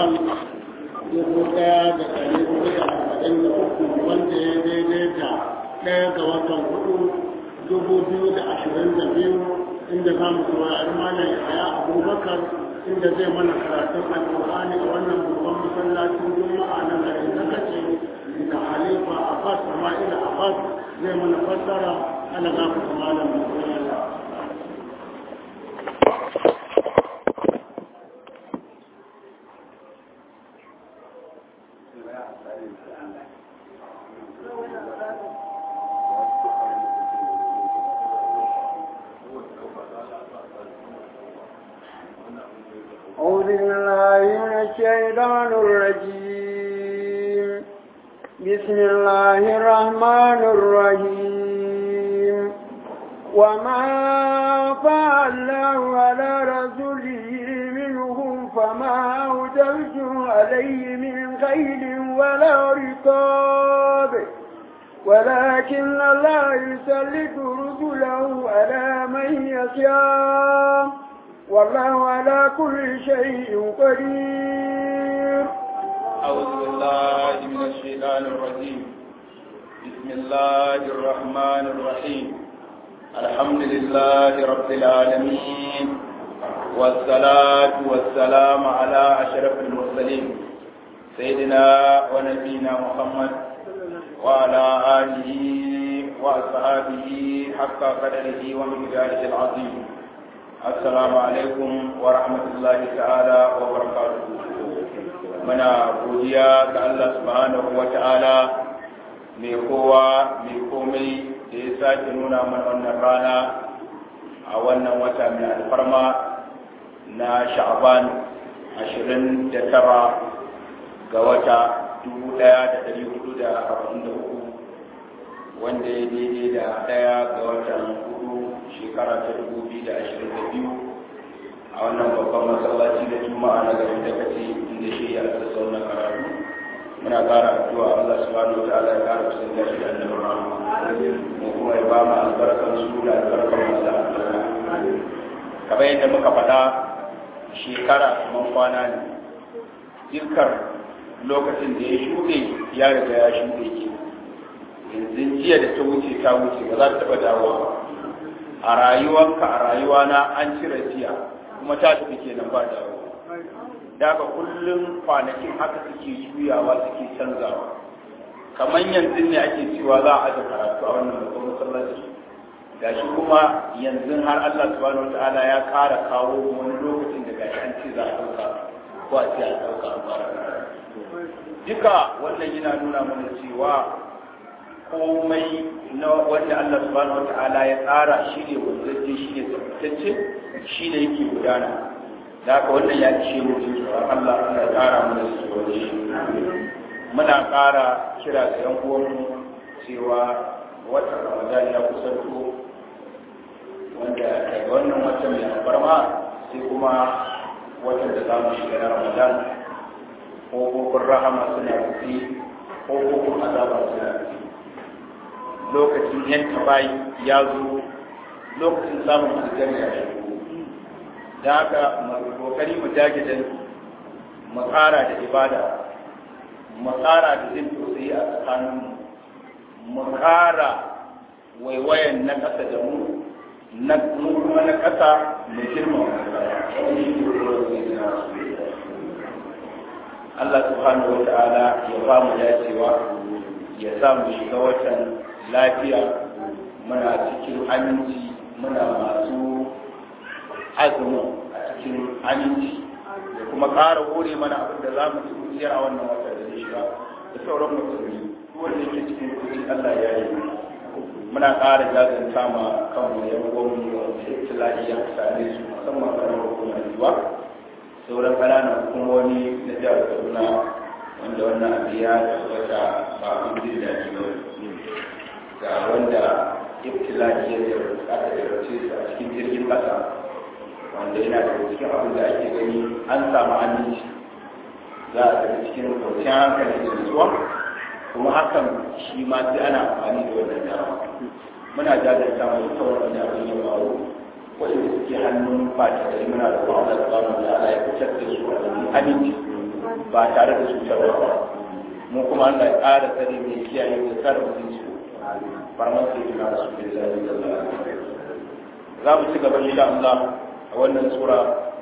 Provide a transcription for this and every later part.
ramadan dubu ɗaya da ɗari hudu da arba'in da uku wanda ya daidaita ɗaya ga watan hudu dubu biyu da ashirin da biyu inda za mu saurari malam yahaya abubakar inda zai mana karatun alƙur'ani a wannan babban masallacin juma'a na garin zakace da halifa abbas sama'ila abbas zai mana fassara ana za ku malam musulunci أعوذ بالله من الشيطان الرجيم بسم الله الرحمن الرحيم وما فعله على رسوله منهم فما أوجبتم عليه من خيل ولا رقاب ولكن الله يسلط رسله على من يشاء والله على كل شيء قدير أعوذ بالله من الشيطان الرجيم بسم الله الرحمن الرحيم الحمد لله رب العالمين والصلاة والسلام على أشرف المرسلين سيدنا ونبينا محمد وعلى آله وأصحابه حق قدره ومقداره العظيم assalamu alaikum wa rahmatullahi ta'ala wa barakatuhu muna godiya ga Allah subhanahu wa ta'ala mai kowa mai komai da ya sake nuna mana wannan rana a wannan wata mai alfarma na sha'aban 29 ga wata 1443 wanda ya daidai da daya ga watan shekara ta dubu biyu da ashirin da biyu a wannan babban masallaci da juma'a na garin da kace inda shi ya rasa sauran karatu muna ƙara addu'a Allah subhanahu wataala ya ƙara kusan da shi da annabi rahama mu kuma ya ba mu albarkar su da albarkar masu albarka kamar yadda muka faɗa shekara kamar kwana ne dukkan lokacin da ya shuɗe ya riga ya shuɗe ke yanzu jiya da ta wuce ta wuce ba za ta taɓa dawowa ba a rayuwanka a rayuwana an cire jiya kuma ta tafi kenan ba da da ka kullum kwanakin haka suke juyawa suke canzawa kamar yanzu ne ake cewa za a aje karatu a wannan babban masallaci gashi kuma yanzu har Allah subhanahu wataala ya ƙara kawo wani lokacin da gashi an ce za a ɗauka ko a ce a ɗauka a fara duka wannan yana nuna mana cewa komai na wanda Allah subhanahu wata'ala ya tsara shi ne wanzacce shi ne tabbatacce shi ne yake gudana da haka wannan ya ce mu jin tsoron Allah Allah ya tsara mana su tsoron shi muna ƙara kira ga yan uwanmu cewa watan Ramadan ya kusanto wanda daga wannan watan mai albarma sai kuma watan da za mu shiga na Ramadan ƙofofin rahama suna rufe ƙofofin azaba suna rufe lokacin yanka bayi ya zo lokacin samun aljanna ya shigo da haka mu kokari mu dage da mu tsara da ibada mu tsara da jin tausayi a tsakanin mu ƙara waiwayan na ƙasa da mu na kuma na ƙasa mu girma Allah subhanahu wa ta'ala ya ba mu dacewa ya sa mu shiga watan lafiya muna cikin aminci muna masu azumin a cikin aminci da kuma ƙara hore mana abin da za mu ci kuciyar a wannan wata da zai shiga da sauran musulmi duk wanda yake cikin kuci Allah ya yi muna ƙara jazanta ma kanmu ya gwamnati wanda ya ci lafiya same su musamman ƙarar hukumar riwa sauran ƙananan hukumomi na jihar Kaduna wanda wannan abu ya tabbata ba abin jin daɗi ba ga wanda ibtila'i ya aka jarrace su a cikin jirgin ƙasa wanda yana da cikin abin da ake gani an samu aminci za a tafi cikin kwanciyar hankali da nutsuwa kuma hakan shi ma sai ana amfani da wannan dama muna jajanta mai sauran da abin ya faru waɗanda suke hannun fata da muna da wa'ala da ba da ala ya fitar da su a cikin aminci ba tare da cutarwa ba mu kuma Allah ya ƙara tsare mai kiyaye da tsare mutunci farman sai jina rasu da zai za mu ci gaba insha Allah a wannan sura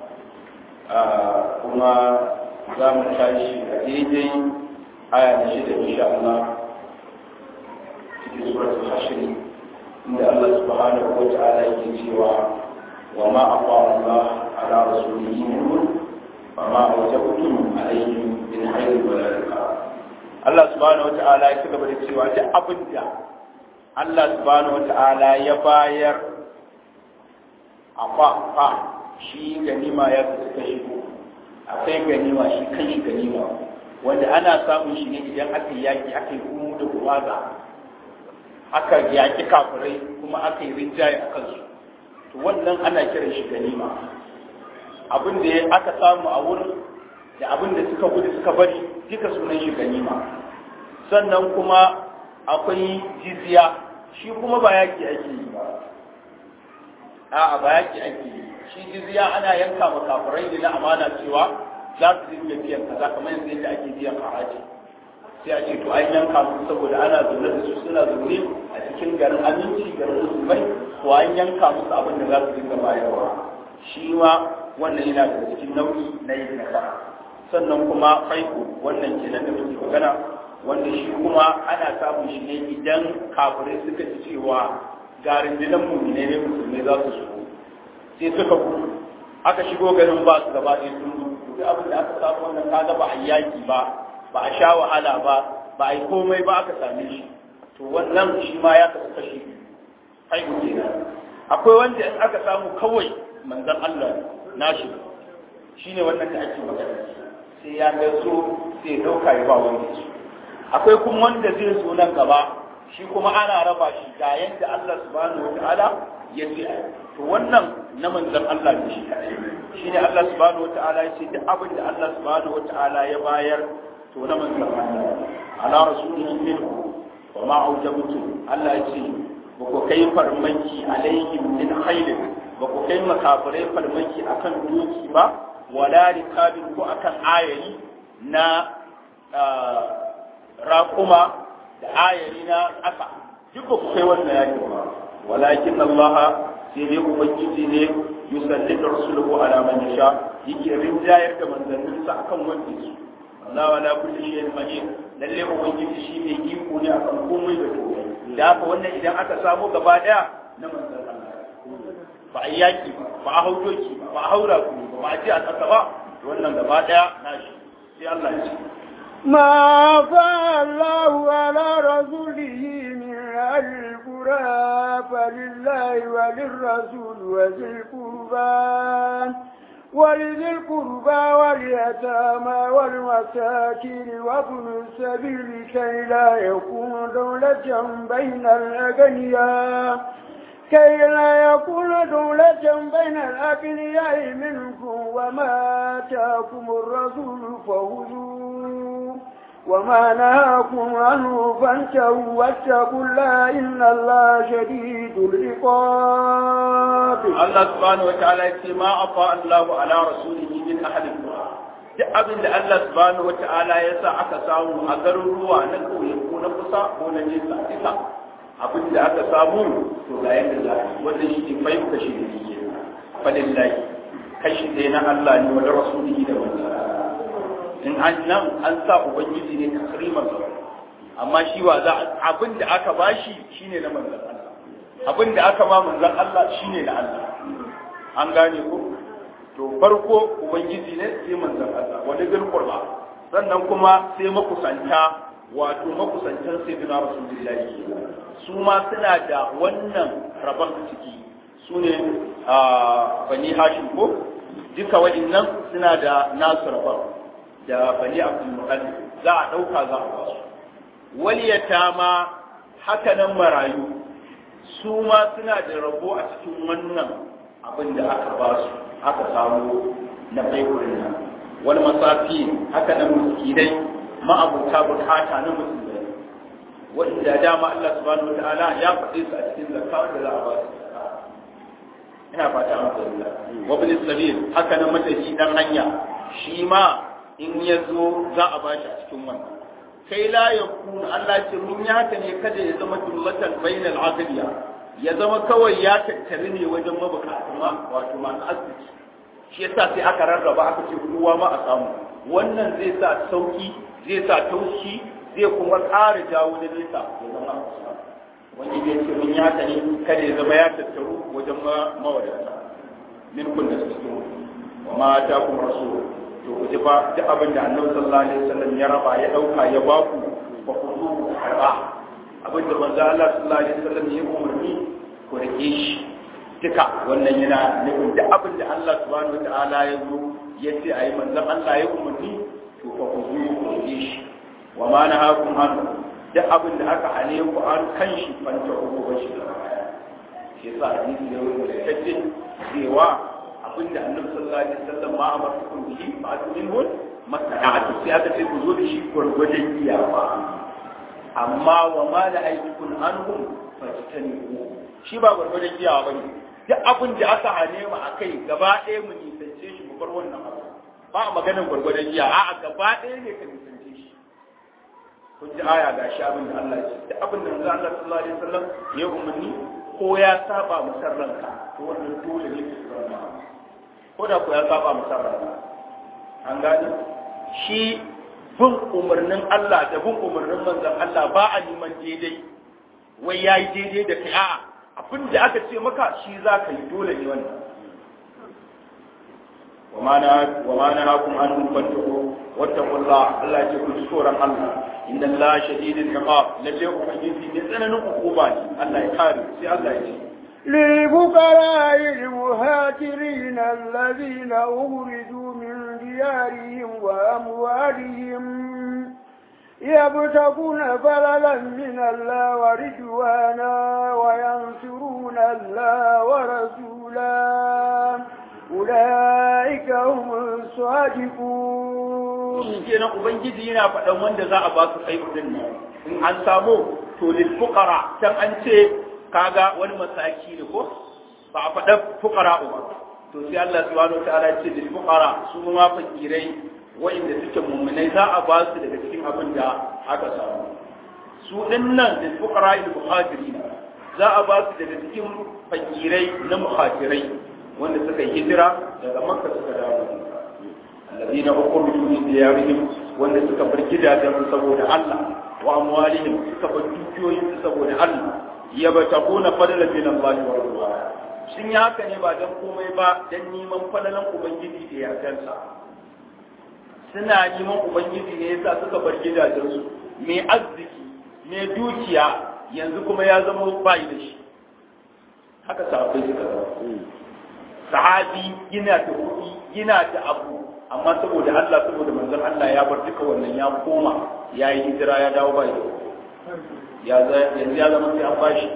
kuma za mu tashi a daidai aya na shida insha Allah cikin suratul hashr inda Allah subhanahu wa ta'ala yake cewa wa ma aqa Allah ala rasulihi minhum wa ma awjabtum alayhi min khairin wa la Allah subhanahu wa ta'ala ya cigaba da cewa duk abinda Allah subhanahu wa ta'ala ya bayar a fa shi ganima ya fi kashi akwai ganima shi kan shi ganima wanda ana samun shi ne idan aka yaki aka yi kuma da kuwaza aka yaki kafirai kuma aka yi rinjaye a kansu to wannan ana kiran shi ganima abin da aka samu a wurin da abin da suka gudu suka bari duka sunan shi ganima sannan kuma akwai jizya shi kuma ba yaki ake yi ba a'a ba yaki ake yi shi jizya ana yanka ma kafirai ne na amana cewa za su dinga biyan kaza kamar yanzu yadda ake biyan haraji sai a ce to an yanka musu saboda ana zaune da su suna zaune a cikin garin aminci garin musulmai to an yanka musu abin da za su dinga bayarwa shi ma wannan yana daga cikin nau'i na yin nasara sannan kuma faiko wannan kenan da muke magana wanda shi kuma ana samun shi ne idan kafirai suka ci cewa ga rundunar mummune ne musulmai za su shigo sai suka gudu aka shigo garin ba su gaba ɗaya sun gudu duk abin da aka samu wannan kaga ba a yaki ba ba a sha wahala ba ba a yi komai ba aka same shi to wannan shi ma ya kasu kashi haihu kenan akwai wanda in aka samu kawai manzon Allah nashi shine wannan da ake magana sai ya ga so sai ya dauka ya ba wanda shi akwai kuma wanda zai zo nan gaba shi kuma ana raba shi ga yadda Allah subhanahu wataala ya ce to wannan na manzon Allah ne shi kadai shine Allah subhanahu wataala ya ce duk abin da Allah subhanahu wataala ya bayar to na manzon Allah ala rasulihi minhu wa ma aujabtu Allah ya ce ba ku kai farmaki alaihim min khairin ba ku kai makafirai farmaki akan doki ba wala rikabin ko akan ayayi na raƙuma da ayari na ƙasa duk ba ku kai wannan yaki ba walakin Allah sai dai ubangiji ne yusalli da rasuluhu ala man yasha yake rinjayar da manzanninsa akan wanda su Allah wala kulli shay'in mahin lalle ubangiji shi ne iko ne akan komai da komai da haka wannan idan aka samu gaba daya na manzan Allah ba a yaki ba ba a haudoki ba ba a haura ku ba ba a ji a ƙasa ba wannan gaba daya na shi sai Allah ya ce ما فعل الله على رسوله من أهل القرى فلله وللرسول وذي القربى ولذي القربى واليتامى والمساكين وابن السبيل كي لا يكون دولة بين الأغنياء كي لا يكون دولة بين الأغنياء منكم وما آتاكم الرسول فخذوه وما نهاكم عنه فانتهوا واتقوا الله إن الله شديد العقاب الله سبحانه وتعالى يقول ما أطاع الله على رسوله من أحد القرى duk abin da Allah subhanahu wata'ala ya sa aka samu a garuruwa na kauye ko na kusa ko na nesa isa abin da aka samu to ga yadda za a yi wannan shi ne fai kashi da ke falillahi kashi ɗaya na Allah ne wani rasulihi da manzara in an nan an sa ubangiji ne takrimar sa amma shi wa za abin da aka bashi shine na manzon Allah abin da aka ma manzon Allah shine na Allah an gane ko to farko ubangiji ne sai manzon Allah wani gil qurba sannan kuma sai makusanta wato makusantan sayyidina rasulullahi su ma suna da wannan rabon ciki su ne bani hashim ko duka wa'annan suna da nasu rabon da bani abdul muqaddim za a dauka za a basu waliyata ma haka nan marayu su ma suna da rabo a cikin wannan abin da aka basu aka samu na baikurin nan wani masafi haka nan miskinai ma'abuta bukata na musulmai wanda dama Allah subhanahu wataala ya faɗe su a cikin zakka da za a ba su ina fata an fahimta wa bil sabil haka nan matashi dan hanya shi ma in ya zo za a bashi a cikin wannan kai la ya kuna Allah ce mun yi haka ne kada ya zama dullatan bainal aqliya ya zama kawai ya tattare ne wajen mabukata ma wato masu arziki shi yasa sai aka rarraba aka ce kowa ma a samu wannan zai sa sauki zai sa taushi zai kuma ƙara jawo da nesa ya zama wani zai ce mun yi haka ne kada ya zama ya tattaru wajen mawadata min kun da suke wa ma ta kuma rasu to ku ji ba duk abin da annabi sallallahu alaihi wasallam ya raba ya dauka ya ba ku ba ku zo ku karba abin da manzo Allah sallallahu alaihi wasallam ya umarni ku rike shi duka wannan yana nufin duk abin da Allah subhanahu wataala ya zo ya ce ayi manzo Allah ya umarni to fa ku zo ku rike shi wa ma nahakum an duk abin da aka hane ku an kan shi fanta ku ba shi da shi yasa hadisi ya wuce da cewa abinda annabi sallallahu alaihi wasallam ma amartukum bihi fa atminhu masana'atu sai aka ce ku zo da shi gwargwadon iyawa amma wa ma la aikukum anhum fajtanibu shi ba gwargwadon iyawa bane duk abin da aka hane mu akai gaba ɗaya mu nisance shi mu bar wannan abu ba a maganar gwargwadon iyawa a'a gaba ɗaya ne ka nisance shi kun ji aya ga shi abin da Allah ya ce duk abin da manzo Allah sallallahu alaihi wasallam ya umarni ko ya saba musarranka to wannan dole ne ka zama ko da ku ya saba musarranka an gani shi bin umarnin Allah da bin umarnin manzon Allah ba a neman daidai wai yayi daidai da kai a'a abin da aka ce maka shi za ka yi dole ne wannan وما وما نهاكم عنه فاتقوا واتقوا الله الله يجعل سورا الله إن الله شديد العقاب لله أبيتي نزلنا عقوبات الله يحارب سي الله يجي للفقراء المهاجرين الذين أخرجوا من ديارهم وأموالهم يبتغون فضلا من الله ورضوانا وينصرون الله ورسوله أولئك هم الصادقون kenan ubangiji yana faɗan wanda za a ba su kai din nan in an samu to lil fuqara can an ce kaga wani masaki ne ko ba a faɗa fuqara ba to sai Allah subhanahu wataala ya ce lil fuqara su ma fakirai wa'inda suke mummunai za a ba su daga cikin abin da aka samu su dinnan lil fuqara al muhajirin za a ba su daga cikin fakirai na muhajirai wanda suka yi hijira daga makka suka dawo alladina ukhrijū min diyārihim wanda suka bar gidajen saboda Allah wa amwalihim suka bar dukiyoyin su saboda Allah yabtaquna fadlan min Allah wa ridwana sun yi haka ne ba dan komai ba dan neman fadalan ubangiji da yardansa suna neman ubangiji ne yasa suka bar gidajen su mai arziki mai dukiya yanzu kuma ya zama bai da shi haka sahabbai suka zama sahabi yana da kuɗi yana da abu amma saboda Allah saboda manzon Allah ya bar duka wannan ya koma ya yi hijira ya dawo bai ya yanzu ya zama sai an bashi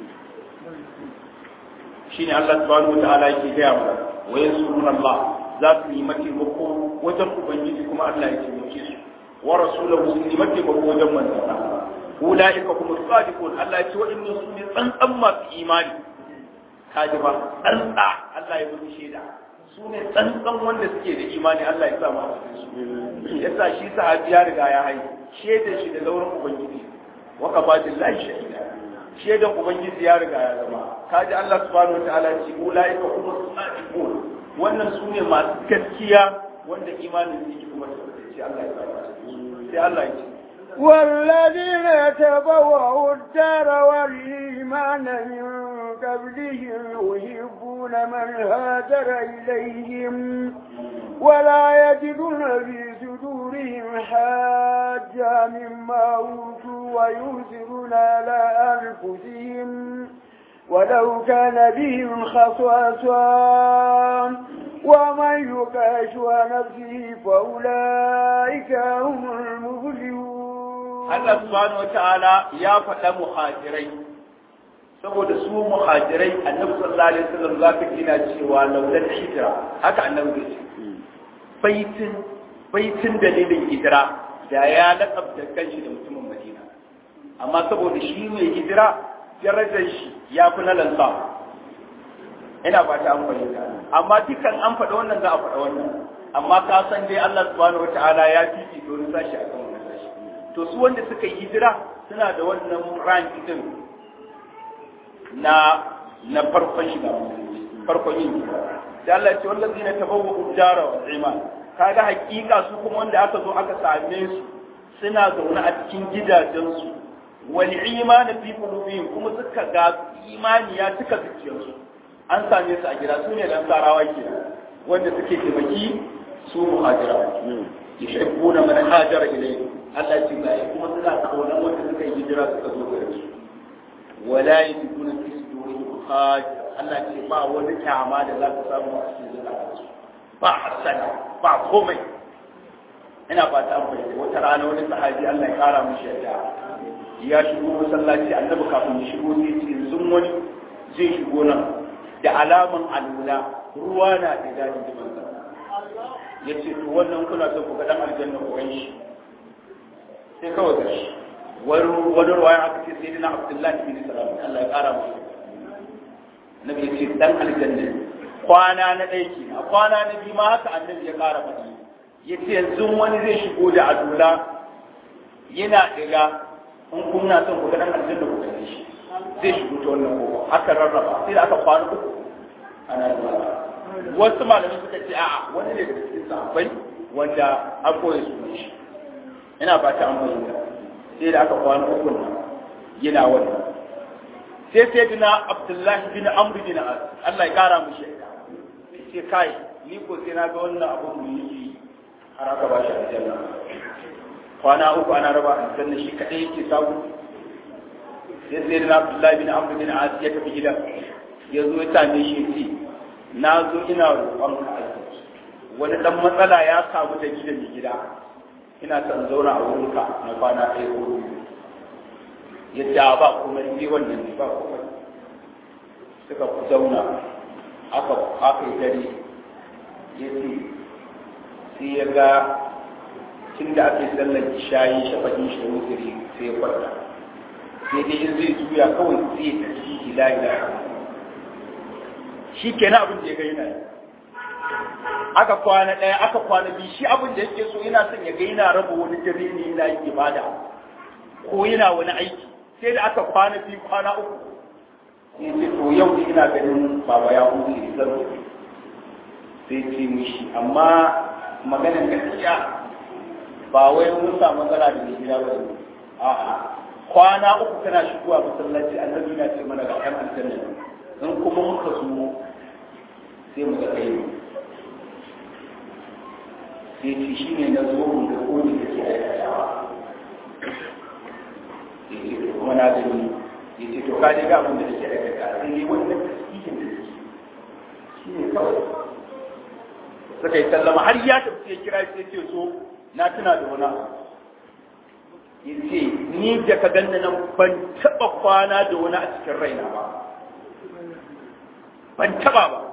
shine Allah subhanahu wataala yake gaya mana wa yansuruna Allah za su yi mataimako wajen ubangiji kuma Allah ya taimake su wa rasulahu sun yi mataimako wajen manzon Allah ulaika kuma sadiqun Allah ya ce wa'annan su ne tsantsan masu imani kaji ba tsantsa Allah ya mutu shaida su ne tsantsan wanda suke da imani Allah ya sa mu a cikin su yasa shi sahabi ya riga ya hayi shaidar shi da lauran ubangiji wa kafatin lahi shaida shaidan ubangiji ya riga ya zama kaji Allah subhanahu wataala ya ce ulaika hum sadiqun wannan su ne masu gaskiya wanda imanin su yake kuma tabbatacce Allah ya sa mu sai Allah ya ce والذين تبوأوا الدار والإيمان من قبلهم يحبون من هاجر إليهم ولا يجدون في صدورهم حاجة مما أوتوا ويؤثرون على أنفسهم ولو كان بهم خصاصة ومن يقاش نفسه فأولئك هم المفلحون Allah subhanahu wa ta'ala ya faɗa muhajirai saboda su muhajirai annabi sallallahu alaihi wasallam za ka gina cewa laulan hijira haka annabi ya ce baitin baitin dalilin hijira da ya laƙabta kanshi da mutumin Madina amma saboda shi mai hijira darajar shi ya fi na lansa ina ba ta an fahimta amma dukan an faɗa wannan za a faɗa wannan amma ka san dai Allah subhanahu wataala ya fifi wani sashi akan wani sashi to su wanda suka yi hijira suna da wannan rank din na na farkon shiga farkon yin hijira da Allah ya ce wallazina tabawwa'u dara wal iman kaga hakika su kuma wanda aka zo aka same su suna zaune a cikin gidajensu wal iman fi qulubihim kuma suka ga imani ya cika zuciyarsu an same su a gida su ne dan sarawa ke wanda suke taimaki su muhajira yuhibbuna man hajara ilayhi Allah ya ce ga kuma suna kaunan wanda suka yi hijira suka zo gare su wala yajiduna fi sudurihim haj Allah ya ce ba wani kyama da za ka samu a cikin zuciyarsu ba hasana ba komai ina fata an fahimta wata rana wani sahabi Allah ya kara mishi yadda ya shigo masallaci annabi kafin ya shigo sai ce yanzu wani zai shigo nan da alaman alula ruwa na da dadi da manzo ya ce to wannan kuna son ku ga dan aljanna ku gan shi sai kawai ga shi wani ruwaya aka ce sai dina abdullahi bin salam Allah ya kara mishi nabi ya ce dan aljanna kwana na ɗaya ke a kwana na biyu ma haka annabi ya ƙara faɗi ya ce yanzu wani zai shigo da adula yana ɗiga in kuna son ku ga ɗan aljanna ku gane shi zai shigo ta wannan kofa aka rarraba sai da aka kwana uku ana zuwa wasu malamai suka ce a'a wani ne daga cikin sahabbai wanda an koya su shi ina ba ta an bayyana sai da aka kwana uku nan yana wannan sai sai dina abdullahi bin amr bin as Allah ya kara mu shaida ce kai ni ko sai na ga wannan abun mu yi har aka ba shi aljanna kwana uku ana raba aljanna shi kadai yake samu sai sai da Abdullahi bin Amr bin As ya tafi gida ya zo ya same shi ce na zo ina roƙon ka wani dan matsala ya samu da gidan mai gida ina son zauna a wurinka na kwana ɗaya ko biyu ya ce ba kuma ni wannan ne ba kuma suka zauna aka aka yi dare ya ce sai ya ga tun da aka yi sallar shayi shafaɗin shi da wutiri sai ya kwanta sai dai in zai juya kawai sai ya tafi ila ila shi kenan abin da ya ga yana aka kwana ɗaya aka kwana biyu shi abin da yake so yana son ya ga yana raba wani dare ne yana yin ibada ko yana wani aiki sai da aka kwana biyu kwana uku sai ce to yau ne ina ganin baba ya huce zan tafi sai ce mishi amma maganar gaskiya ba wai mun samu matsala da mai gida ba ne a'a kwana uku kana shigowa masallaci annabi na ce mana ga ƴan aljanna in kuma muka zo sai mu ga kai sai ce shi ne na zo mun ga kodi da ke aikatawa sai ce kuma na gani ya ce to kaje ga abin da ke aikata sai dai wannan tasbihin da ke shi ne kawai suka yi sallama har ya tafi ya kira sai ce so na tuna da wani abu ya ce ni da ka ganna nan ban taɓa kwana da wani a cikin raina ba ban taɓa ba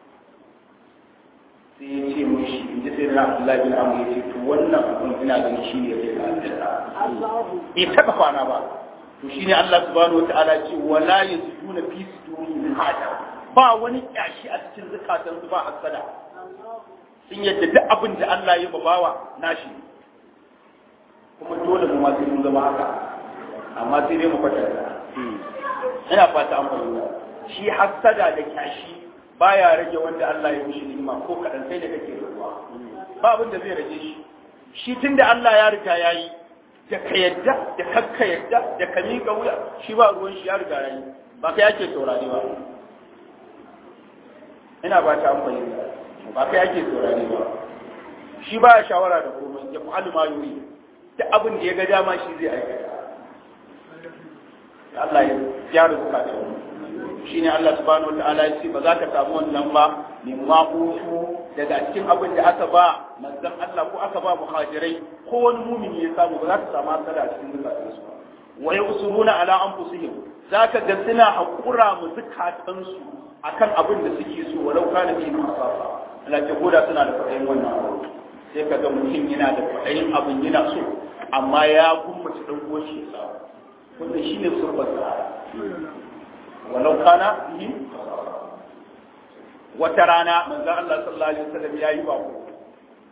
sai ya ce mushi in ji sai na Abdullahi bin Amr ya ce to wannan abun ina ganin shi ne zai ka aljanna bai taɓa kwana ba to shine Allah subhanahu wataala ce wala yasjuna fi sudurihim hada ba wani kyashi a cikin zukatansu ba hasada sun yadda duk abin da Allah ya babawa nashi kuma dole mu ma sai mun zama haka amma sai dai mu kwatanta ina fata an fahimta shi hasada da kyashi baya rage wanda Allah ya mishi ni'ima ko kadan sai da kake ruwa ba abin da zai rage shi shi tunda Allah ya riga yayi da ka yadda da kakka yadda da ka miƙa wuya shi ba ruwan shi ya riga yayi ba kai ake saurari ba ina ba ta an fahimta ba kai ake saurari ba shi ba ya shawara da komai ya fa'alu ma yuri da abin da ya ga dama shi zai aikata Allah ya gyara zukatan shi ne Allah subhanahu wa ta'ala ya ce ba za ka samu wannan ba min ma daga cikin abin da aka ba manzon Allah ko aka ba muhajirai ko wani mumini ya samu ba za ka samu hasada a cikin zukatansu ba wa yusuruna ala anfusihim zaka ga suna hakura mu zukatansu akan abin da suke so walau kana fi masasa Allah ce koda suna da kwaɗayin wannan abu sai ka ga mutum yana da kwaɗayin abin yana so amma ya gummace ɗan goshi ya samu wanda shi ne surbar sa walau kana fi wata rana manzo Allah sallallahu alaihi wasallam yayi bako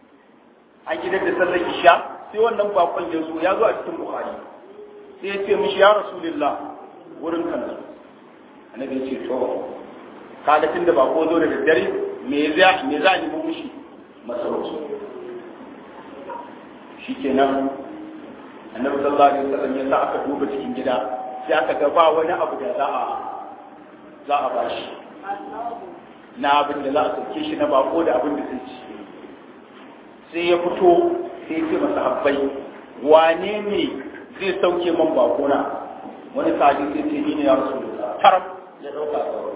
an gidan da sallar isha sai wannan bakon ya zo ya zo a cikin bukhari sai ya ce mishi ya rasulullah wurin kan su annabi ya ce to kaga tunda bako zo da daddare me za me za ni mu mishi masarauci shikenan annabi sallallahu alaihi wasallam ya sa aka duba cikin gida sai aka ga ba wani abu da za a za a bashi na abin da za a sauke shi na bako da abin da zai ci sai ya fito sai ya ce masa habbai wane ne zai sauke man bako na wani sahabi sai ce ni ne ya rasu da tarab ya dauka tsaro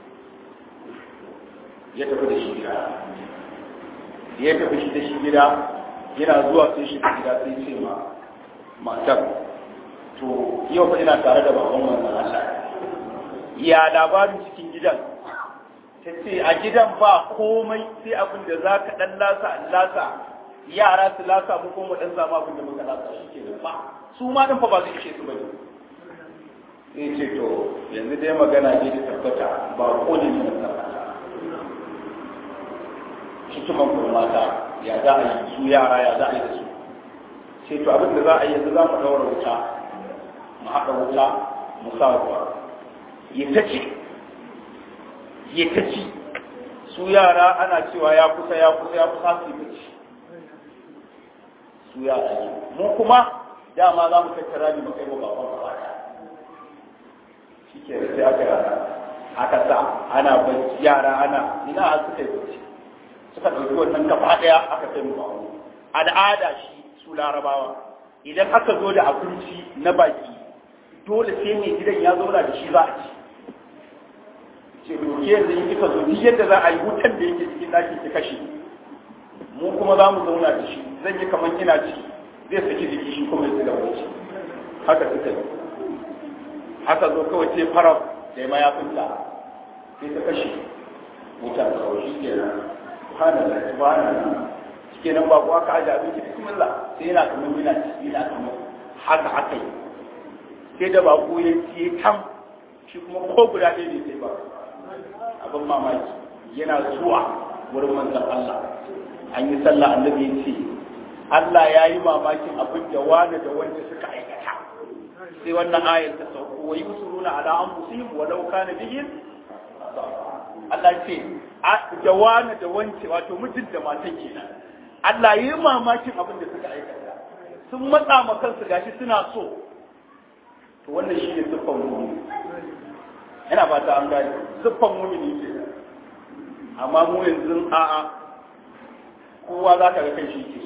ya tafi da shi gida ya tafi shi da shi gida yana zuwa sai shi gida sai ce ma matar to yau fa ina tare da baban wannan Allah ya labarin cikin gidan ta ce a gidan ba komai sai abin da za ka ɗan lasa lasa yara su lasa mu kuma ɗan zama abin da muka lasa shi ke ba su ma ɗin fa ba zai ishe su ba ne sai ce to yanzu dai magana ne da tabbata ba ko ne ne tabbata hikiman kuma mata ya za a yi su yara ya za a yi da su sai to abin da za a yi yanzu za mu ɗaura wuta mu haɗa wuta mu sa ruwa ya ta ci ya ta ci su yara ana cewa ya kusa ya kusa ya kusa su yi ci su yara ne mu kuma dama za mu tattara ne mu kai mu baban ba shi ke da sai aka yara aka sa ana bacci yara ana ina a suka yi bacci suka ɗauki wannan gaba ɗaya aka kai mu baban al'ada shi su larabawa idan aka zo da abinci na baki dole sai mai gidan ya zauna da shi za a ci ce doke yanzu in kika zo duk yadda za a yi wutan da yake cikin ɗakin ki kashe mu kuma za mu zauna da shi zan yi kamar ina ci zai saki jiki shi kuma ya ci gaba ci haka suka yi haka zo kawai sai farar da ya mayafinta sai ta kashe wutan kawai shi kenan subhanallah subhanallah kenan ba kuwa ka aje abinci bismillah sai yana kamar yana ciki yana kamar haka haka yi sai da bako ya ciye tam shi kuma ko guda ɗaya ne sai ba abin mamaki yana zuwa wurin manzon Allah an yi sallah annabi ya ce Allah ya yi mamakin abin da wani da wanda suka aikata sai wannan ayar ta sauko wa yusuruna ala anfusihim walau kana bihim Allah ce da wani da wance wato mijin da matan kenan Allah yi mamakin abin da suka aikata sun matsa ma kansu gashi suna so to wannan shi ne siffan mumini ina ba ta an gani siffan mumini ke amma mu yanzu a'a kowa za ka ga kai shi ke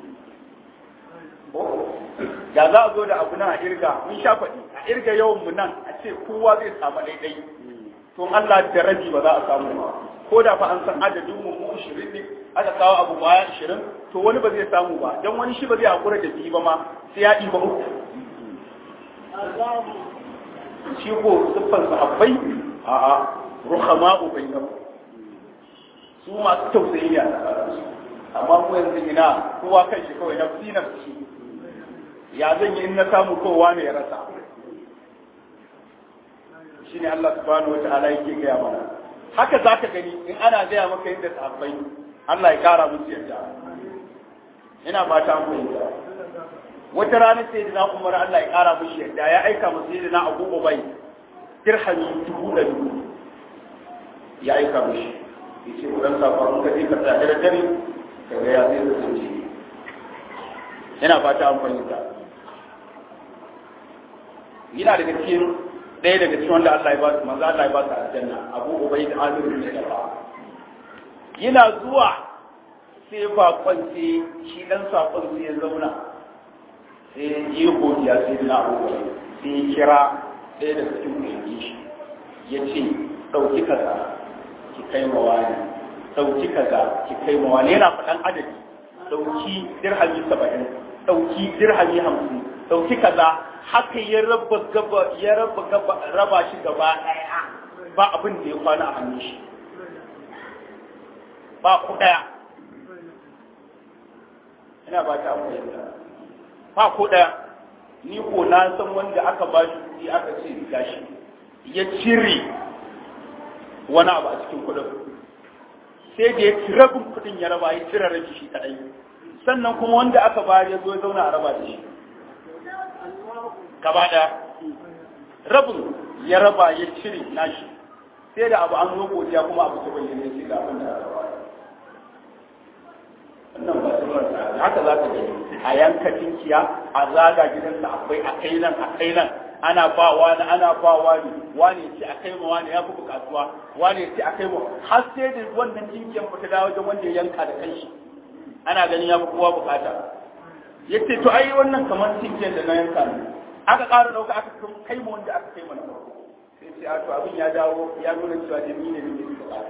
da za a zo da abu nan a irga mun sha faɗi a irga yawan mu nan a ce kowa zai samu daidai to Allah da rabi ba za a samu ba ko da fa an san adadin mu mu 20 ne aka kawo abu baya 20 to wani ba zai samu ba dan wani shi ba zai hakura da biyu ba ma sai ya ɗiba uku shi ko siffar sahabbai a a ruhama ubayyam su masu tausayi ne a tsakaninsu amma mu yanzu ina kowa kan shi kawai nafsi nafsi ya zan yi in na samu kowa ne ya rasa shi ne Allah subhanahu wa ta'ala yake gaya mana haka za ka gani in ana gaya maka yadda sahabbai Allah ya kara musu yadda ina ba ta fahimta wata rana sai da na umar Allah ya kara musu yadda ya aika musu yadda na abu ubai dirhami dubu da dubu ya aika mushi ya ce kudan safa ka je ka tsaya da dare ka ga ya zai kasance ina fata an fahimta yana daga cikin ɗaya daga cikin wanda Allah ya ba su manzo Allah ya ba su aljanna Abu Ubayd Amir bin Jarrah yana zuwa sai bakon sai shi dan sakon sai ya zauna sai yi godiya sai na Abu Ubayd sai ya kira ɗaya daga cikin kuyangi shi ya ce ɗauki kaza ki kai ma wani ɗauki kaza ki kai ma wani yana faɗan adadi ɗauki dirhami saba'in ɗauki dirhami hamsin ɗauki kaza haka ya raba gaba ya raba gaba raba shi gaba ɗaya ba abin da ya kwana a hannun shi ba ku ɗaya ina ba ta abu ba ku ɗaya ni ko na san wanda aka ba shi kuɗi aka ce gashi ya cire wani abu a cikin kuɗin sai da ya ci rabin kuɗin ya raba ya cire rabi shi kaɗai sannan kuma wanda aka bayar ya zo ya zauna a raba da shi gaba ɗaya rabin ya raba ya cire nashi sai da abu an zo godiya kuma abu ta bayyana ya ce ga abin da aka bayar wannan ba su haka za ka gani a yanka tinkiya a zaga gidansa akwai a kai nan a kai nan ana ba wani ana ba wani wani ce a kai ma wani ya fi bukatuwa wani ce a kai ma har sai da wannan tinkiyan ba ta dawo wajen wanda ya yanka da kanshi ana ganin ya fi kowa bukata ya ce to ai wannan kamar tinkiyan da na yanka ne aka ƙara ɗauka aka kai ma wanda aka kai ma na farko sai ce a to abin ya dawo ya nuna cewa da ni ne ne bukata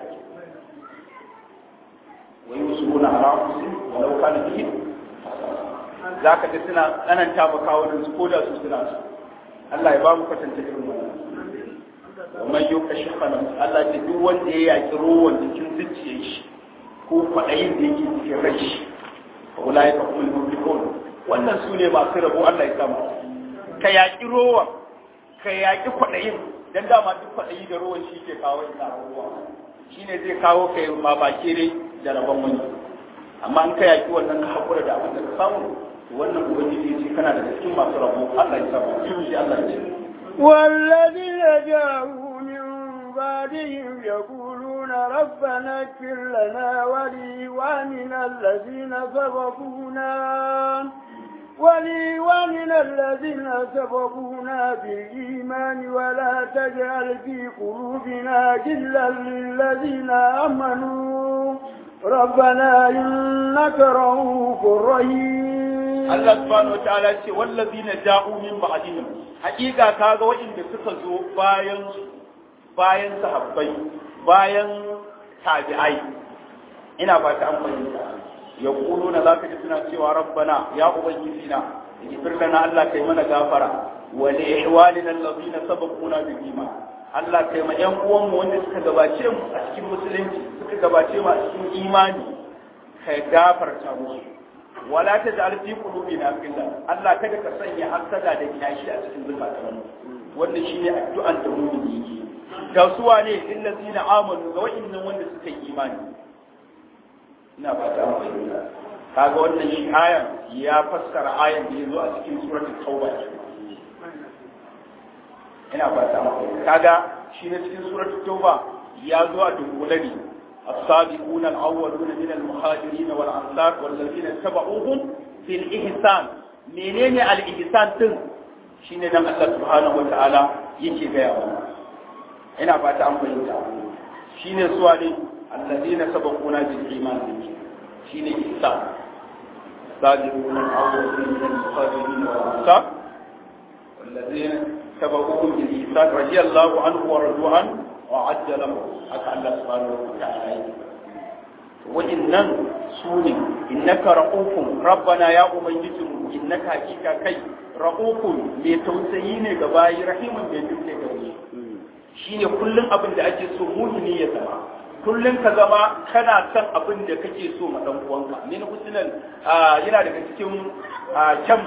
ويوسفون على أنفسهم ولو كان بهم ذاك da suna tsananta ba kawunan su ko da su suna su Allah ya ba mu kwatanta irin wannan ومن يوك شح نفسه Allah ce duk wanda ya yaki rowan cikin zuciyar shi ko kwaɗayin da yake cikin rai shi fa ulai ka kuma muflihun wannan su ne masu rabo Allah ya samu ka yaki rowan ka yaki kwaɗayin dan dama duk kwaɗayi da rowan shi ke kawo ina abubuwa shine zai kawo kai ma baki dai da rabon wani amma in ka yaki wannan ka haƙura da abin da ka samu wannan ubangiji ce kana da cikin masu rabo Allah ya samu shi Allah ya ce والذين جاءوا من بعدهم يقولون ربنا اغفر لنا ولإخواننا الذين سبقونا ولإخواننا الذين سبقونا بالإيمان ولا تجعل في قلوبنا غلا للذين آمنوا ربنا إنك رؤوف رحيم Allah subhanahu wa ta'ala ce wallazina ja'u min ba'dihim hakika kaga waɗanda suka zo bayan bayan sahabbai bayan tabi'ai ina ba ta an fahimta yaquluna zaka ji suna cewa rabbana ya ubangiji na ighfir lana Allah kai mana gafara wa li ihwalina allazina sabaquna bil iman Allah kai ma ƴan uwanmu wanda suka gabace mu a cikin musulunci suka gabace mu a cikin imani kai gafarta musu wala ta da alfi qulubina illa Allah kada ka sanya hasada da kiyashi a cikin zukatan wannan shine addu'an da mu'mini yake ga su wane illazina amanu ga wa'annan wanda suka yi imani ina fata an fahimta kaga wannan shi ayan ya fassara ayan da yazo a cikin suratul tauba ina fata an fahimta kaga shi ne cikin suratul tauba ya zo a dunkule ne السابقون الأولون من المهاجرين والأنصار والذين اتبعوهم في الإحسان منين الإحسان تن شين نم الله سبحانه وتعالى يكي بيا ina fata an fahimta shine suwa ne alladina sabaquna bil iman shine ihsan sabiquna al-awwaluna min al-muhajirin wal ansar والذين تبعوهم بالإحسان رضي الله عنه ورضوا عنه وعد له haka Allah subhanahu wa ta'ala yi wa'innan su ne innaka ra'ufun rabbana ya ubangijinmu innaka hakika kai ra'ufun mai tausayi ne ga bayi rahimun mai duk ne ga shi ne kullum abin da ake so muhimmi ya zama kullum ka zama kana son abin da kake so ma dan uwanka min husnan yana daga cikin kyan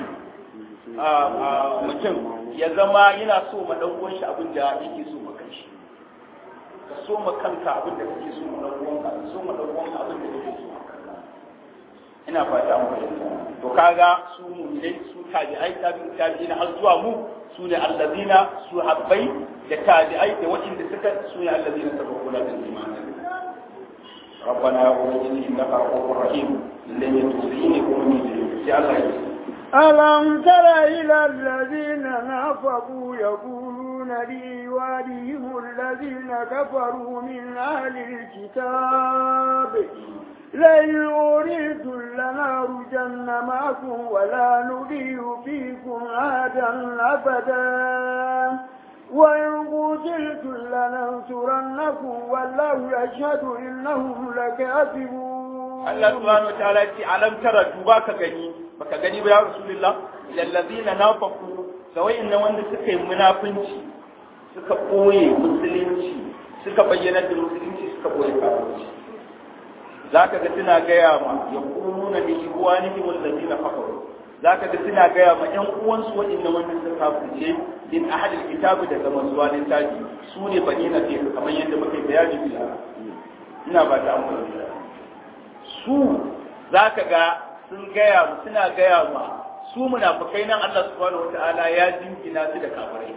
mutum ya zama yana so ma dan uwan shi abin da yake so ma kanshi ka so ma kanka abin da kake so ma dan uwanka ka so ma dan uwanka abin da kake so ina fata an fahimta to kaga su mu'minai su tabi'ai tabi'in tabi'ina har zuwa mu su ne allazina su habbai da tabi'ai da waɗanda suka su ne allazina sabaquna bil iman ربنا يا أولي إنك رؤوف رحيم لن يتوسيني أمي في الله يسلم ألم تر إلى الذين نافقوا يقولون لإيوانهم الذين كفروا من أهل الكتاب لئن أريدوا لنخرجن معكم ولا نضيع فيكم أحدا أبدا وإن قتلتم لننصرنكم والله يشهد إنهم لكاذبون Allah subhanahu wa ta'ala ce alam tara duba ka gani baka gani ba ya rasulullah lallazina nafaqu ga wayannan wanda suka yi munafunci suka koye musulunci suka bayyana da musulunci suka koye kafirci zaka ga suna gaya ma yaquluna li ikhwanihim allazina kafaru zaka ga suna gaya ma ƴan uwansu waɗannan wanda suka kafirce din ahadil kitabi daga mazuwa littafi su ne bani na kamar yadda muka yi bayani bila ina ba ta amfani su za ka ga sun gaya mu suna gaya ma su munafikai nan Allah subhanahu wataala ya jingina su da kafirai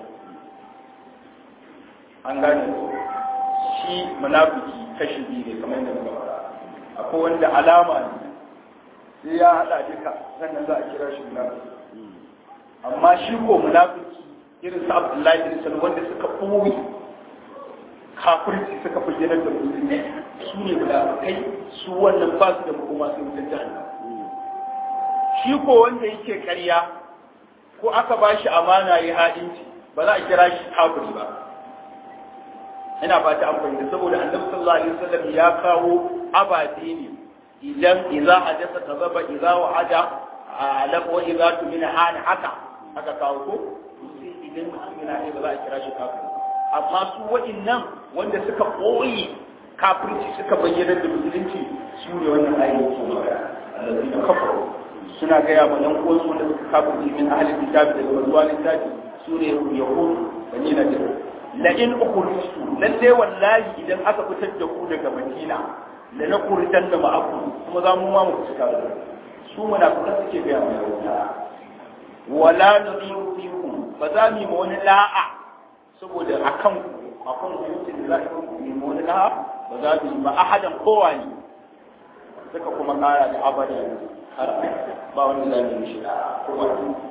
an gane shi munafiki kashi biyu ne kamar yadda muka fara akwai wanda alama ne sai ya hada duka sannan za a kira shi munafiki amma shi ko munafiki irin su Abdullahi bin Salman wanda suka ɓoye kafirci suka bayyana da musulmi su ne munafikai su wannan ba su da makoma sai wutar jahannam shi ko wanda yake ƙarya ko aka ba shi amana ya haɗinci ba za a kira shi kafiri ba ina ba ta amfani saboda annabi sallallahu alaihi wasallam ya kawo ababe ne idan idza hadasa kazaba idza wa'ada alaq wa idza tumina hana haka aka kawo ko sai idan mutum yana ba za a kira shi kafiri amma su waɗannan wanda suka ɓoye kafirci suka bayyana da musulunci su ne wannan ayyukan su allazina kafaru suna gaya ma yan uwansu wanda suka kafirci min ahlil kitabi daga mazuwa littafi su ne yahudu bani nadir la in ukhrijtu lalle wallahi idan aka fitar da ku daga madina la na kuritan da ma'aku kuma za mu ma mu fita da su munafikan suke gaya ma yahuda wala nudhiru fikum ba za mu yi ma wani la'a saboda akan akan hutun da za ku yi ma wani la'a ba za mu yi ba ahadan kowa ne suka kuma kara da abada har ba wani za mu yi shi kuma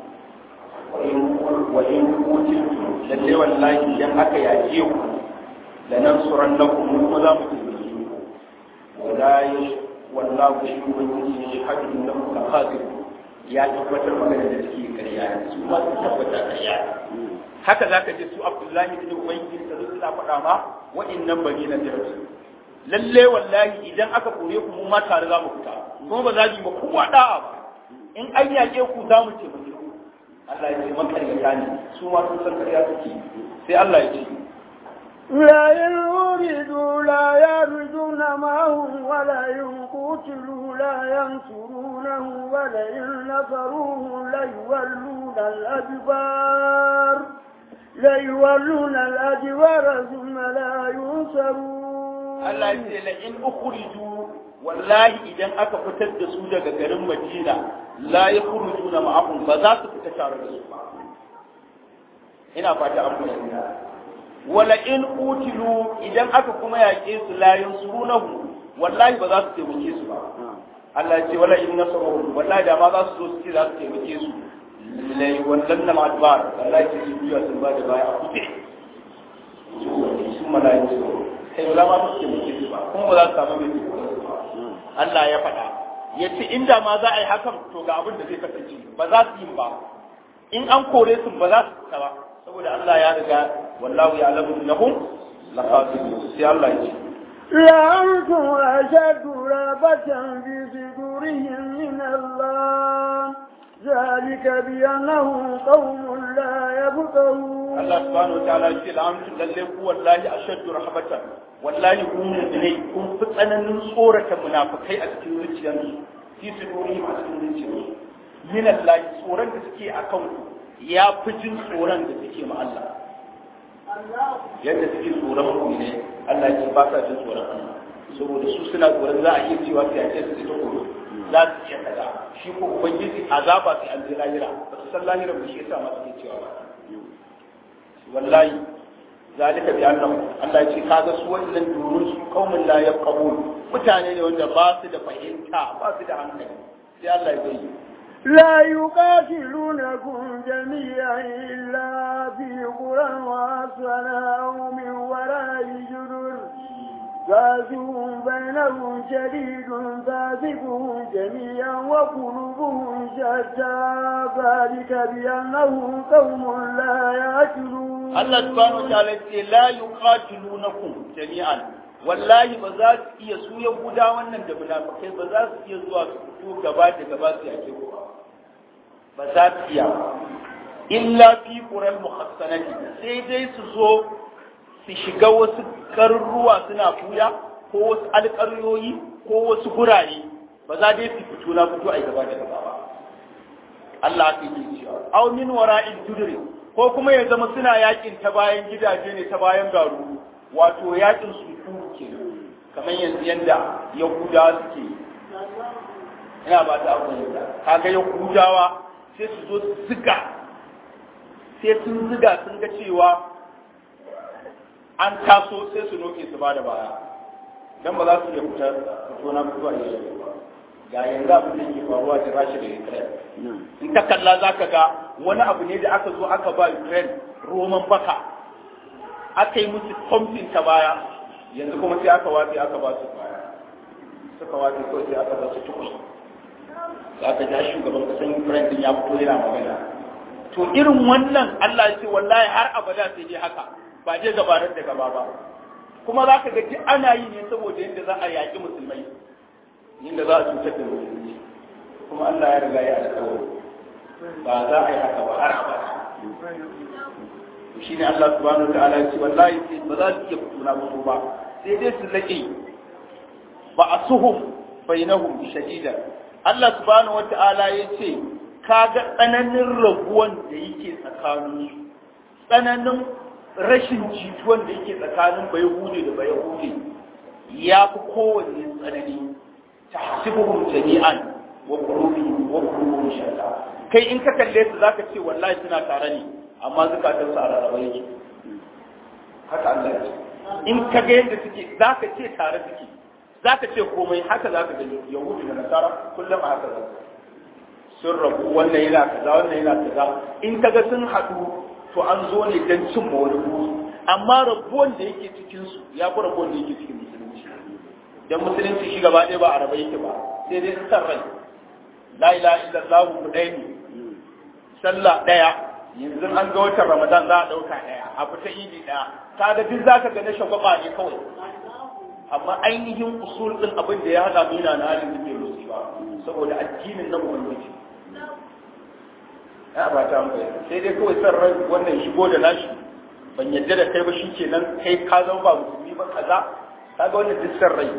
wa in kutiltu lalle wallahi idan aka yaje ku da nan suran na ku kuma za mu taimake ku wala ya wallahu shi ubangiji shi hadin da ku kafir ya tabbatar magana da suke karya su ma su tabbata karya haka zaka je su Abdullahi bin Ubayy da su suna faɗa ma wa'annan bani na jirgi lalle wallahi idan aka kore ku mu ma tare za mu fita kuma ba za mu ba kowa da'a ba in an yaƙe ku za mu taimake ku Allah ya ce makaryata ne su ma sun san karya suke sai Allah ya ce لا إن أريدوا لا يرجون معهم ولا إن قتلوا لا ينصرونه ولئن نصروه ليولون الأدبار ليولون الأدبار ثم لا ينصرون Allah ya ce la in ukhriju wallahi idan aka fitar da su daga garin Madina la yakhrujuna ma'ahum ba za su fita tare da su ba ina fata an fahimta wala in utilu idan aka kuma yaƙe su la yansurunahu wallahi ba za su taimake su ba Allah ya ce wala in nasaruhu wallahi da ma za su zo su ce za su taimake su lai wallan na adbar Allah ya ce su biya sun ba da baya a kuɗe su malayin su kai ba za ma su taimake su ba kuma ba za su samu mai taimake su ba Allah ya faɗa ya ce inda ma za a yi hakan to ga abin da zai kasance ba za su yi ba in an kore su ba za su fita ba saboda Allah ya riga wallahu ya alamu innahum laqatilun sai Allah ya ce لأنتم أشد رهبة في صدورهم من الله ذلك بأنهم قوم لا يفقهون Allah subhanahu wa ta'ala ya ce la'amtu lalle ku wallahi ashaddu rahbatan wallahi ku ne kun fi tsananin tsorata munafikai a cikin zuciyarsu fi sudurihim a cikin zuciyarsu min Allah tsoron da suke akan ku ya fi jin tsoron da suke ma Allah yadda suke tsoron ku ne Allah ya ce ba sa jin tsoron Allah saboda su suna tsoron za a iya cewa sai a ce su ta koro za su iya kaza shi ko ubangiji azaba sai an ji lahira ba su san lahira ba shi yasa ma suke cewa ba wallahi zalika bi annahu Allah ya ce kaga su wannan domin su kaumin la yaqabul mutane ne wanda ba su da fahimta ba su da hankali sai Allah ya yi لا يقاتلونكم جميعا إلا في قرى وأسفل أو من وراء جدر فاسقهم بينهم شديد فاسقهم جميعا وقلوبهم شتى ذلك بأنهم قوم لا يأكلون Allah subhanahu wa ta'ala ce la yuqatilunakum jami'an wallahi ba za su iya su yahuda wannan da munafikai ba za su iya zuwa su fito gaba da gaba su yake ku ba za su iya illa fi qural muhassanati sai dai su zo su shiga wasu garuruwa suna fuya ko wasu alƙaryoyi ko wasu gurare ba za dai su fito na fito a gaba da gaba ba Allah aka yi cewa aw min wara'il judri ko kuma ya zama suna yakin ta bayan gidaje ne ta bayan garu wato yakin su ke kamar yanzu yanda yahuda suke ina ba ta abu da kaga ya kujawa sai su zo su ziga sai sun ziga sun ga cewa an taso sai su noke su ba da baya dan ba za su iya fita fito na fito a yi ga yanzu abin da ke faruwa ta rashi da Ukraine in ka kalla za ka ga wani abu ne da aka zo aka ba Ukraine roman baka aka yi musu pumping ta baya yanzu kuma sai aka watsi aka ba su baya suka watsi kawai sai aka ba su tukun za ka ja shugaban kasan Ukraine din ya fito yana magana to irin wannan Allah ya ce wallahi har abada sai dai haka ba je gabarar da gaba ba kuma za ka ga duk ana yi ne saboda yadda za a yaƙi musulmai yadda za a cutar da musulmi kuma Allah ya riga ya alƙawari ba za a yi haka ba har abada shi ne Allah subhanahu wa ta'ala ya ce wallahi sai ba za su iya fituna musu ba sai dai su laƙe ba a suhum bainahum shadida Allah subhanahu wa ta'ala ya ce kaga tsananin rabuwan da yake tsakanin tsananin rashin jituwan da yake tsakanin bai hude da bai hude ya fi kowanne tsanani tahsibuhum jami'an wa qulubihim wa qulubuhum shatta kai in ka kalle su zaka ce wallahi suna tare ne amma zakatun su a rarraba yake haka Allah ya ce in ka ga yadda suke zaka ce tare suke zaka ce komai haka zaka gani yahudu da nasara kullum a haka zaka sun rabu wannan yana kaza wannan yana kaza in kaga sun haɗu to an zo ne don cin ma wani buri amma rabuwan da yake cikin su ya fi rabuwan da yake cikin musulunci dan musulunci shi gaba ɗaya ba a raba yake ba sai dai in san rai la ilaha illallah mu ɗaya ne sallah ɗaya yanzu an ga watan ramadan za a ɗauka ɗaya a fita idi ɗaya kaga duk zaka ga na shagwaba ne kawai amma ainihin usul ɗin abin da ya haɗa mu yana na halin da bai musu ba saboda addinin na ubangiji ya ba ta mu sai dai kawai san rai wannan shigo da nashi ban yadda da kai ba shi kenan kai ka zama ba musulmi ba kaza kaga wannan duk san rai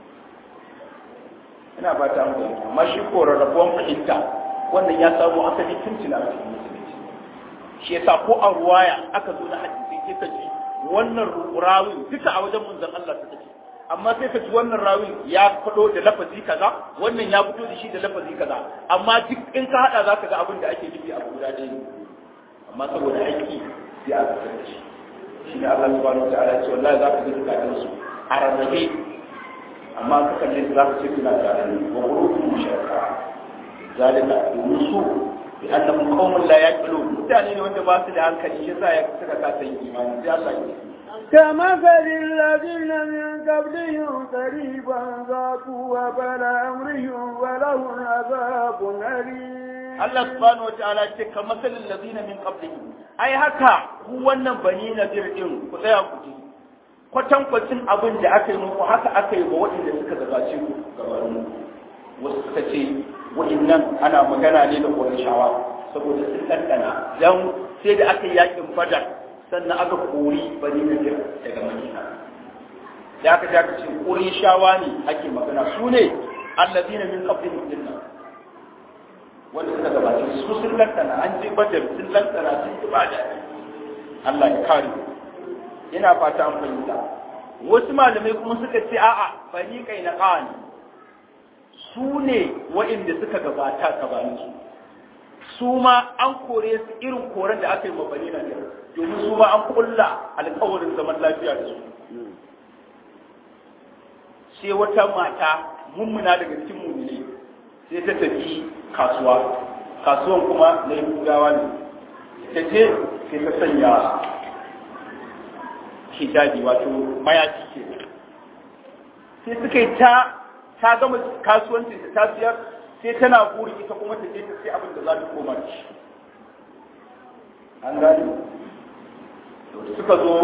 ina ba ta mu amma shi ko rarrabuwan fahimta wannan ya samu asali tun tuna a cikin musulunci shi yasa ko a ruwaya aka zo na hadisi sai ka ji wannan rawin duka a wajen munzan Allah ta ce amma sai ka ji wannan rawin ya fado da lafazi kaza wannan ya fito da shi da lafazi kaza amma duk in ka hada zaka ga abin da ake nufi a guda ɗaya ne amma saboda aiki sai a fitar da shi shi ne Allah subhanahu wa ta'ala ya ce wallahi zaka ga zukatan su a rarrabe amma ka kalle za ka ce kuna tare ne wa qulubuhum shakka zalika domin su bi annahum qaumun la yaqilun mutane ne wanda ba su da hankali shi yasa ya suka kasa yin imani sai Allah ya كمثل الذين من قبلهم قريبا ذاقوا وبل أمرهم ولهم عذاب أليم Allah subhanahu wataala ce ka masalin lazina min qablihim ai haka ku wannan bani nadir din ku tsaya ku ji kwatan kwacin abin da aka yi muku haka aka yi wa waɗanda suka gabace ku gabanin wasu suka ce waɗannan ana magana ne da Qurayshawa saboda sun ɗanɗana dan sai da aka yi yakin Badar sannan aka kori bani nadir daga Madina da aka ja ka ce Qurayshawa ne ake magana su ne allazina min qablihim dinnan wanda suka gabace su sun lantana an je badar sun lantana sun yi bada Allah ya kare ina fata an fahimta wasu malamai kuma suka ce a'a bani kai na qani su ne wa'inda suka gabata gabanin su su ma an kore su irin koren da aka yi ma bani na domin su ma an kulla alkawarin zaman lafiya da su sai wata mata mummuna daga cikin mummune sai ta tafi kasuwa kasuwan kuma na yahudawa ne ta je sai ta sanya hijabi wato mayafi ke sai suka yi ta ta gama kasuwancin ta siyar sai tana buri ita kuma ta je ta sai abin da za ta koma da shi an gani suka zo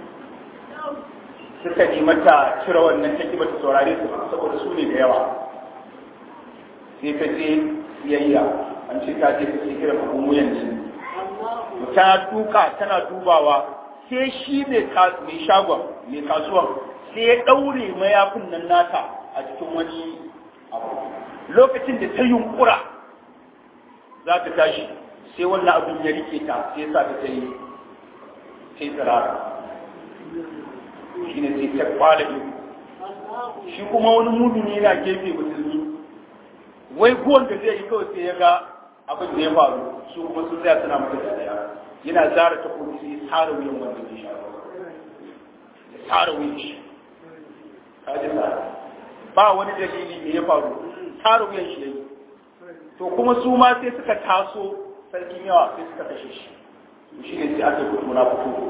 suka nemi ta cire wannan take bata saurare su saboda su ne da yawa sai ta je siyayya an ce ta je ta ce kira abun wuyan jini ta duka tana dubawa sai shi mai shagon mai kasuwan sai ya ɗaure mayafin nan nata a cikin wani abu lokacin da ta yunkura za ta tashi sai wannan abin ya rike ta sai sa ta ta yi sai tsirara shi ne sai ta kwala shi kuma wani mudu ne yana gefe musulmi wai guwan da zai yi kawai sai ya ga abin da ya faru su kuma sun tsaya suna mata da daya yana zara ta kuma sai ya tsara wuyan wanda zai sha ya tsara wuyan shi ka ji tsara ba wani dalili me ya faru tsara wuyan shi yayi to kuma su ma sai suka taso sarkin yawa sai suka kashe shi shi ne sai aka fito na fito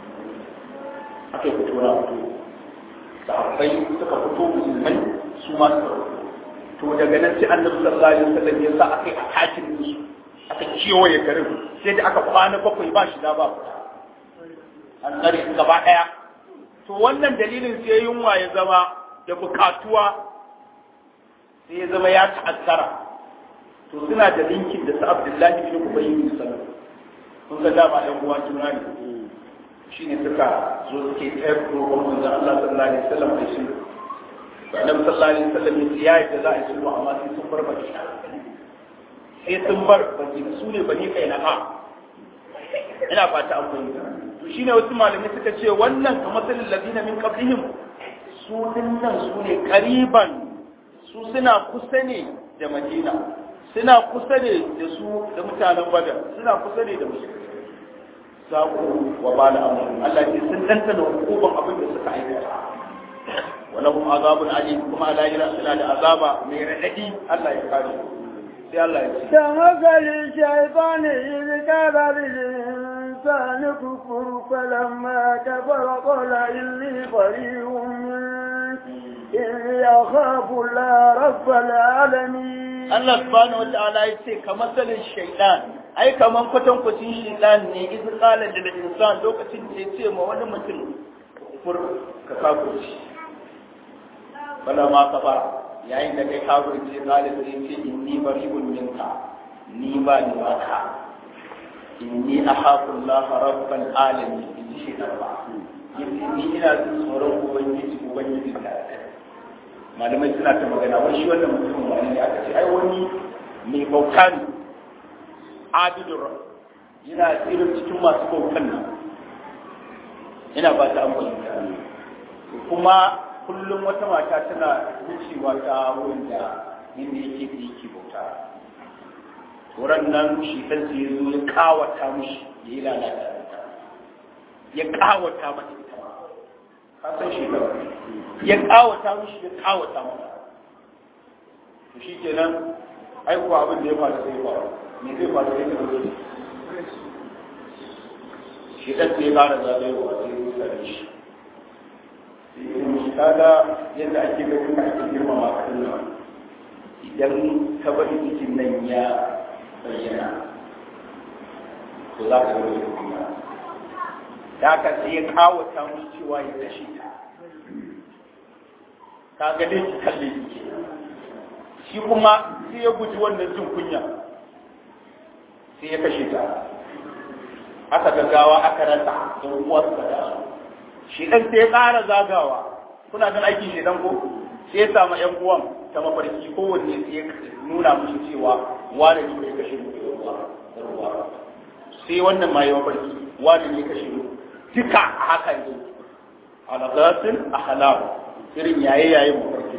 aka fito na fito sahabbai suka fito musulmai su ma suka fito to daga nan sai annabi sallallahu alaihi wasallam ya sa aka yi atakin su aka kewaye garin sai da aka kwana bakwai ba shi da ba fita an tsare su gaba daya to wannan dalilin sai yunwa ya zama da bukatuwa sai ya zama ya ta'azzara to suna da linkin da su abdullahi bin ubay bin salam kun ga dama ɗan uwa juna ne shine suka zo suke tsayar roƙon manzon Allah sallallahu alaihi wasallam da shi annabi sallallahu alaihi wasallam ya yi da za a yi sulhu amma sai sun bar madina sai sun bar madina su ne bani kai na ha ina fata an fahimta to shine wasu malamai suka ce wannan kamar salil ladina min qablihim su dinnan su ne kariban su suna kusa ne da madina suna kusa ne da su da mutanen badar suna kusa ne da musulmi saƙo wa ba da amurin Allah ce sun dantana hukuban abin da suka aikata walahum azabun alim kuma a lahira suna da azaba mai raɗaɗi Allah ya kare sai Allah ya ce كمثل الشيطان إذ قال للإنسان كفر فلما كفر قال إني بريء منك إني أخاف الله رب العالمين Allah subhanahu wa ta'ala ya ce kamar salin shaidan ai kaman kwatankwacin shaidan ne iz qala lil insan lokacin da ya ce ma wani mutum fur ka kafirci bala ma ka ba yayin da kai kafirci qala sai ya ce inni bari'un minka ni ba ni ba ka inni akhafu Allah rabbal alamin in shi ba yace ni ina jin tsoron ubangiji ubangiji da malamai suna ta magana wani shi wannan mutumin wani ne aka ce ai wani mai bauta ne abidun yana tsirin cikin masu bautan nan ina ba ta amfani kuma kullum wata mata tana wucewa ta wurin da inda yake da yake bauta wurin nan shi kansa ya zo ya kawata mushi ya yi lalata ya kawata mata ita ma ka san shi ya kawata mushi ya kawata mata to shi kenan aiko abin da ya faru sai faru me zai faru sai ka zo shi dan sai fara zagayowa sai ya tsare shi kaga yadda ake ga kuma ake girmama kan nan idan ka bari cikin nan ya bayyana to za ka ga wani kuma da haka sai ya kawata mushi cewa ya kashe ta ka ga dai ki kalle ki shi kuma sai ya guji wannan jin kunya sai ya kashe ta aka gaggawa aka rasa don uwarsa da shi dan sai ya ƙara zagawa kuna gan aikin shi dan ko sai ya samu ƴan uwan ta mafarki kowanne sai ya nuna mushi cewa wani ne ya kashe mu da ruwa sai wannan ma ya mafarki wani ne ya kashe mu duka a haka ne alagasin ahlam irin yaye yaye mafarki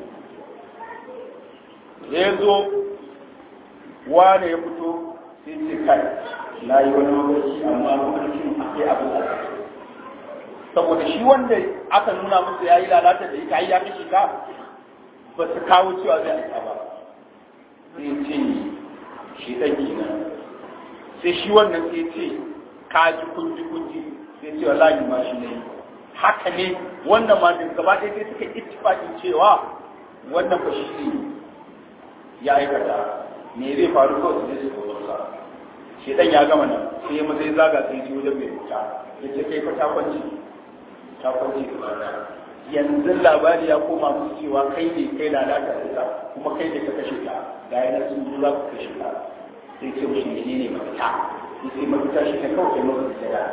ya zo wane ya fito sai ce kai na yi wani mafarki amma mafarkin akwai abin da saboda shi wanda aka nuna musu ya yi lalata da ita ya kashe ka ba su kawo cewa zai aika ba sai ce shi ɗan kenan sai shi wannan sai ce ka ji kunji kunji sai ce wallahi ma shi ne haka ne wannan ma da gaba ɗaya sai suka ittifaqin cewa wannan ba shi ne ya aikata me zai faru kawai su je su kawo sa shi dan ya gama nan sai ya mazai zaga sai ji wajen mai wuta ya ce kai fa ta kwanci ta kwanci gaba yanzu labari ya koma musu cewa kai ne kai lalata da ita kuma kai ne ka kashe ta ga yana sun zo za ku kashe ta sai ce mushi ne ne mafita sai mafita shi ne kawai kai mafi sujada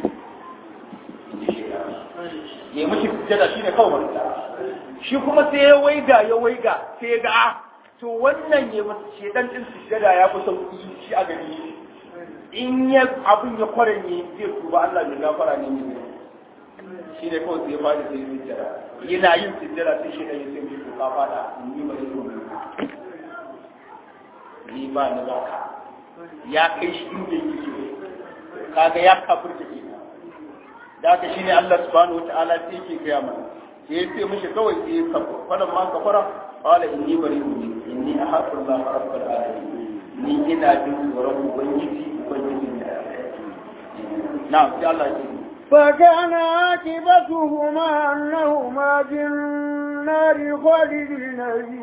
ya mashi sujada shi ne kawai mafita shi kuma sai ya waiga ya waiga sai ya ga a to wannan ya masa shedan din sujada ya fi sauki shi a gani in ya abin ya kwaranye zai tuba Allah mai gafara ne ne shi ne kawai sai ya fadi sai sujada yana yin sujada sai shedan ya sai ka fada in yi ba zai ni ba ni ba ka ya kai shi inda yake so kaga ya kafirta ke da haka shine Allah subhanahu wataala sai yake gaya mana sai ya ce mishi kawai sai ya kafa fadan ma kafara qala inni bari'un minka inni ahaqu Allah rabbul alamin ni ina jin tsoron ubangiji ubangijin da na'am sai Allah ya ce فكان عاقبتهما أنهما في النار خالدين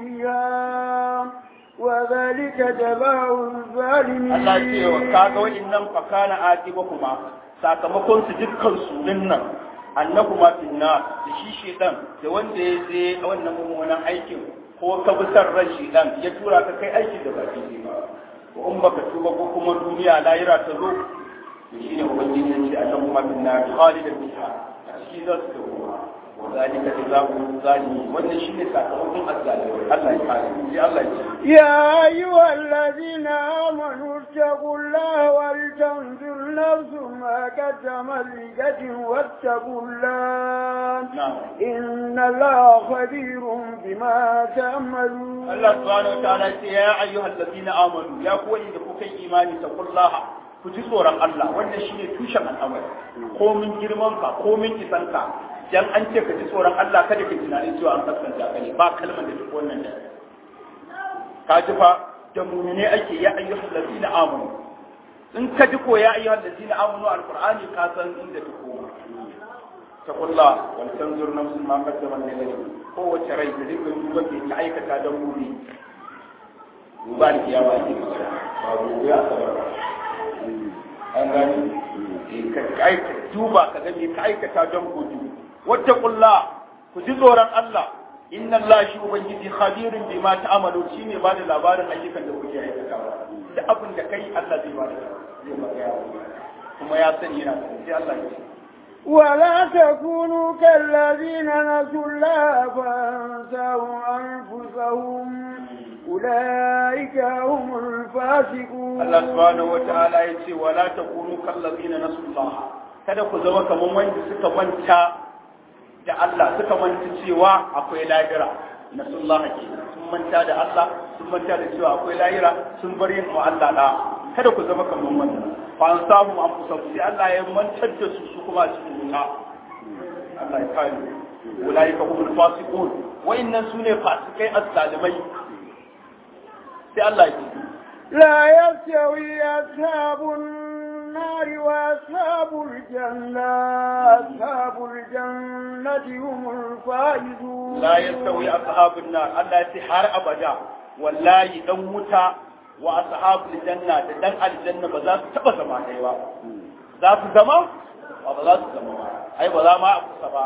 فيها وذلك جزاء الظالمين Allah ya ce wa kaga wa'annan fa kana aqiba kuma sakamakon su dukkan su dinnan annahuma finna da shi shedan da wanda ya je wannan mummunan aikin ko ka bi san ran shedan ya tura ka kai aiki da baki ne ba ko in baka tuba ko kuma duniya lahira ta zo to shine ubangiji ya ce annahuma finna khalidan fiha a cikin za su dawo وذلك جزاء الظالمين wannan shine sakamakon azzalimi Allah ya kare sai Allah ya ce يا أيها الذين آمنوا اتقوا الله ولتنظر نفس ما قدمت لغد واتقوا الله na'am إن الله خبير بما تعملون Allah subhanahu wataala ce ya ayyuhal ladina amanu ya ku da kuka yi imani taqullaha ku ji tsoron Allah wannan shine tushen al'amari komin girman ka komin kisan ka dan an ce ka ji tsoron Allah kada ka tunanin cewa an kaskanta ka ne ba kalmar da duk wannan da ka ji fa da mu'mine ake ya ayyuhal ladina amanu in ka ji ko ya ayyuhal ladina amanu alqur'ani ka san inda ta koma taqullaha wal tanzur nafsun ma qaddamat li ghadin kowace rai da dukkan duba ke ta aikata don gobe duba da kiyama ake magana ba gobe a sabar ba an gani Eh, ka ka aikata duba ka ga me ka aikata don gobe wata kulla ku ji tsoron Allah inna Allah shi ubangiji khabirun bima ta'malu shine ba da labarin ayyukan da kuke aikatawa da abin da kai Allah zai ba da zai magaya kuma ya sani yana sani sai Allah ya ce ولا تكونوا كالذين نسوا الله فانساهم أنفسهم أولئك هم الفاسقون Allah subhanahu wata'ala ya ce wala takunu kallazina nasullah kada ku zama kaman wanda suka manta da Allah suka manta cewa akwai lahira nasullah ke sun manta da Allah sun manta da cewa akwai lahira sun bar yin wa Allah da kada ku zama kaman wannan fa an samu an kusa sai Allah ya mantar da su su kuma cikin wuta Allah ya kare ulaika humul fasiqun wa innan sune fasikai as-salimai sai Allah ya ce لا يستوي أصحاب النار وأصحاب الجنة أصحاب الجنة هم الفائزون لا يستوي أصحاب النار الله يتحار أبدا والله دم متى وأصحاب الجنة دم الجنة بذات تبا زمان أيوة ذات زمان وبذات زمان أي بذا ما أبو سبا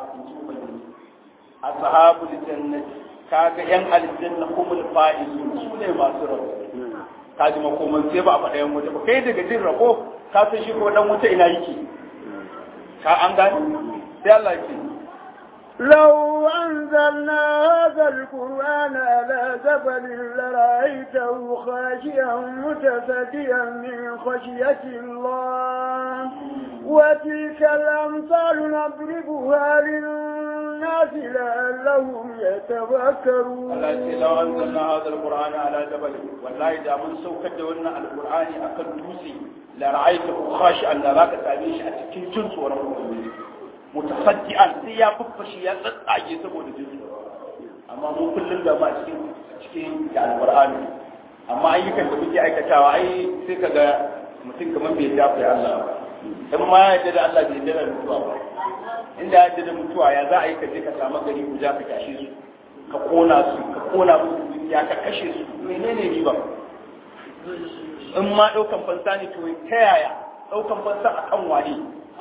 أصحاب الجنة kaga yan aljanna humul faizun su ne masu rabo ka ji makoman sai ba a faɗa yan wuta ba kai daga jin rabo ka san shi ko dan wuta ina yake ka an gani sai Allah ya ce لو أنزلنا هذا القرآن على جبل لرأيته خاشعا متصديا من خشية الله وتلك الأمثال نضربها للناس لعلهم يتفكرون Allah ce law anzalna hadha alqur'ana ala jabal wallahi da mun saukar da wannan alqur'ani akan dutse la ra'aytahu khashi'an la zaka same shi a cikin jin tsoron ubangiji mutasaddian sai ya fuffashi ya tsatsage saboda jin tsoro amma mu kullum da ba cikin cikin da alqur'ani amma ayyukan da muke aikatawa ai sai kaga mutum kamar bai dafa ya Allah ba in ma ya yarda da Allah bai yarda da mutuwa ba inda ya yarda da mutuwa ya za a yi ka je ka samu gari ku ja ka tashe su ka kona su ka kona musu dukiya ka kashe su menene riba in ma ɗaukan fansa ne to ta yaya ɗaukan fansa a kan wane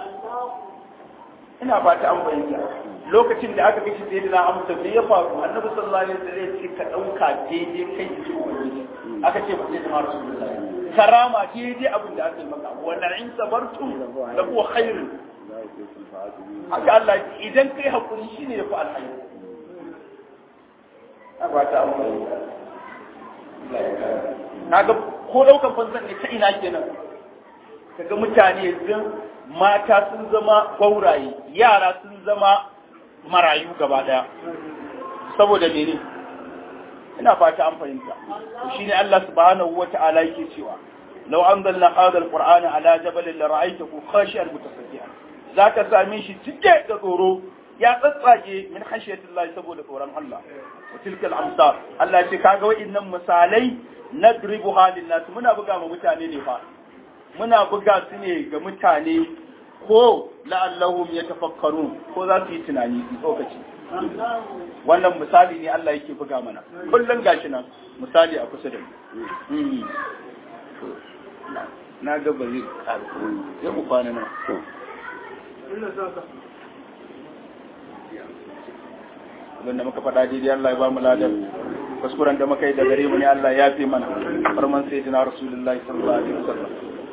ina ba ta an bayyana lokacin da aka kashe sai na amsa me ya faru annabi sallallahu alaihi wasallam ya ce ka ɗauka daidai kai da shi ubangiji aka ce ba sai da rasulullahi karama daidai abin da aka yi maka wannan in sabartum la huwa khairun haka Allah idan kai hakuri shine yafi alkhairi ba ta amfani kaga ko daukan fansan ne ta ina kenan kaga mutane yanzu mata sun zama gauraye yara sun zama marayu gaba daya saboda mene ina fata an fahimta shine Allah subhanahu wata'ala yake cewa law anzalna hadha alqur'ana ala jabalin la ra'aytahu khashi'an mutasaddian zaka same shi cike da tsoro ya tsatsage min khashiyatillahi saboda tsoron Allah wa tilka al-amsar Allah ya ce kaga wa'innan misalai nadribuha lin-nas muna buga ma mutane ne fa muna buga su ne ga mutane ko la'allahum yatafakkarun ko za su yi tunani su tsokaci wannan misali ne Allah yake buga mana kullum gashi nan misali a kusa da mu na ga ba zai ƙarfi ya ku kwana nan abinda muka faɗa daidai Allah ya ba mu ladar kuskuren da muka yi da gare mu ne Allah ya fi mana farman sai dina rasulullahi sallallahu alaihi wasallam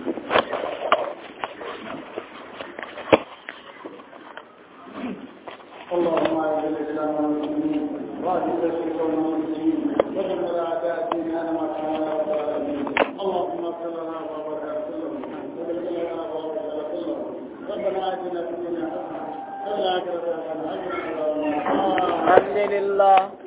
اللهم اعز الاسلام والمسلمين واعز الشرك والمشركين ودمر اعداء الدين انا ما كان اللهم اغفر لنا وبارك لنا وبارك لنا وبارك لنا ربنا اتنا في الدنيا حسنه وفي الاخره حسنه وقنا عذاب النار الحمد لله